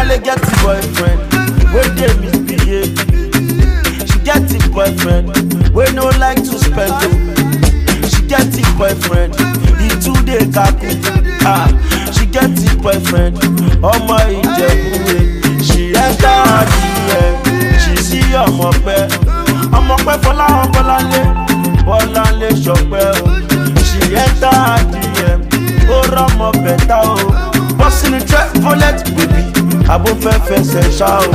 Bolanle get a boyfriend, wey dey misbehave. She get a boyfriend, wey no like to spend o. She get a boyfriend, he too dey kaku. Ah, she get a boyfriend, ọmọ Ìjẹ̀bú-Òde. She enter her DM, she see ọmọ pẹ́. Ọmọ pẹ́ Fọláhàn Bọ́láńlé, Bọ́láńlé Ṣọpẹ́ o. She enter her DM, ó rọ́mọ bẹ̀tà o. Bọ́sì ni Treviolet bèbí, àbò fẹ́ fẹsẹ̀ ṣá o.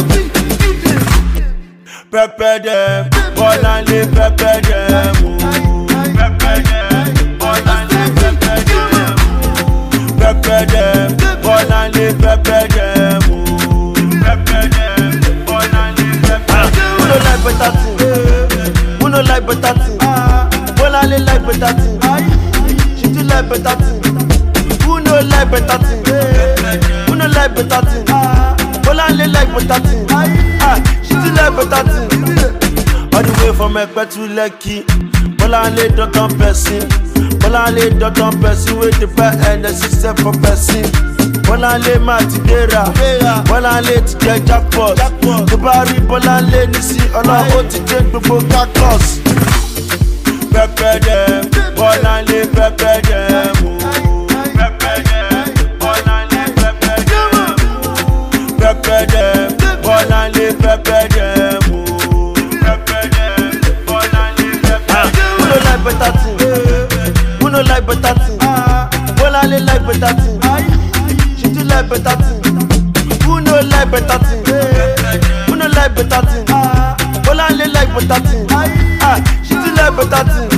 Pẹpẹ dẹ̀, Bọ́láńlé pẹpẹ dẹ̀ mú. Pẹpẹ dẹ̀, Bọ́láńlé pẹpẹ dẹ̀ mú. Pẹpẹ dẹ̀, Bọ́láńlé pẹpẹ dẹ̀ mú. Pẹpẹ dẹ̀, Bọ́láńlé pẹpẹ dẹ̀ mú. Who no like better thing? Who no like better thing? Bọ́láńlé like better thing. She do like better thing. Who no like better thing? Who no like better thing? Bọ́láńlé like better thing. Ah, she do like better thing. All the way from Ẹ̀pẹ́ to Lekki, Bọ́láńlé dandan person. Bọ́láńlé dandan person wey dey buy ẹnẹsí sef for person. Bọ́láńlé máa ti gbéra, Bọ́láńlé ti jẹ jackpot. Tó bá rí Bọ́láńlé nísí, ọlọ́run ó ti dé gbogbo cactus. Pẹpẹ dẹ, Bọ́láńlé pẹpẹ dẹ mú. Pẹpẹ dẹ, Bọ́láńlé pẹpẹ dẹ mú. Pẹpẹ dẹ, Bọ́láńlé pẹpẹ dẹ mú. Pẹpẹ dẹ, Bọ́láńlé pẹpẹ dẹ mú. Who no like better thing? Who no like better thing? Bọ́láńlé like better thing. She do like better thing. Who no like better thing? Who no like better thing? Bọ́láńlé like better thing. Ah, she do like better thing.